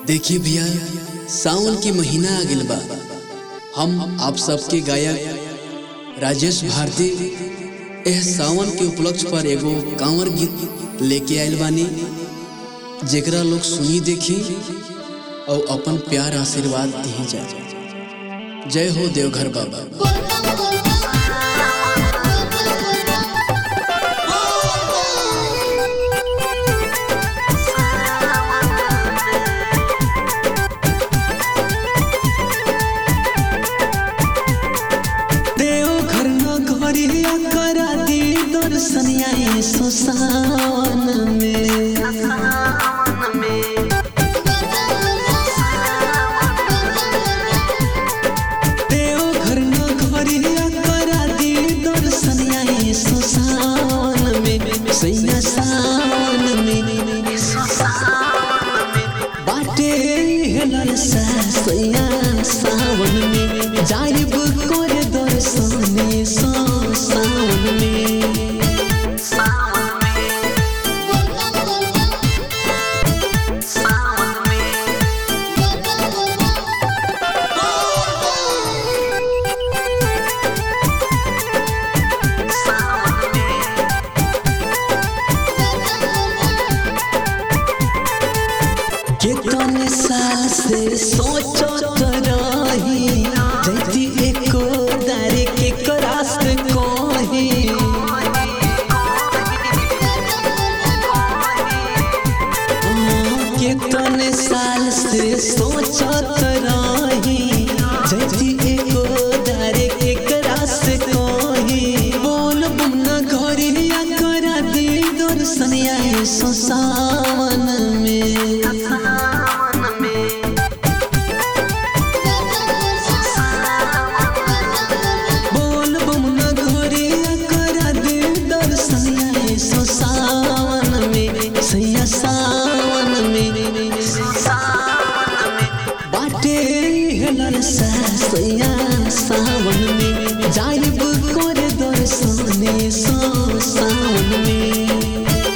देखिए भैया सावन के महीना आ गइल बा हम आप सबके गायक राजेश भारती एह सावन के उपलक्ष्य पर एगो कांवर गीत लेके आइल बानी जेकरा लोग सुनी देखी और अपन प्यार आशीर्वाद दी जा जय हो देवघर बाबा देवघर नगरिया करा दी दर्शनिया सो सावन में देवघर नगरिया करा दी दर्शनिया सो सावन में सैया सावन में बाटे हेलर सा सैया सावन में जाइब करे दर्शने सो सावन में कितने साल से सोचत रही जैती एको दारे के करास कोही कितने साल से सोचत रही जैती एको दारे के करास कोही बोल बुना घरिया करा दी दर्शनिया सो सावन में बोल बमुना घोरिया करा दे दर्शनिया सो सावन में सैया सावन में बाटे हेलर सा सैया सावन में जाइब करे दर्शने सो सावन में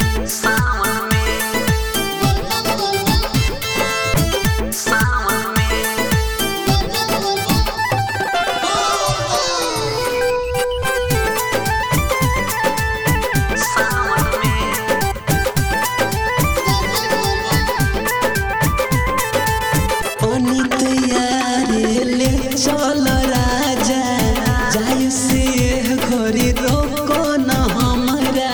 पानी तैयारे ले चल राजा जाय से घरी रोको न हमरा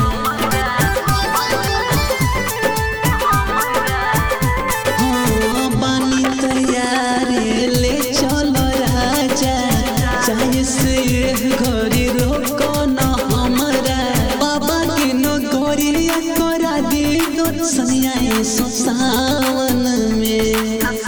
हाँ, पानी तैयारे ले चल राजा जाय से घरी रोको न हमरा बाबा के नो गोरिया करा दे दो सनिया सो सावन में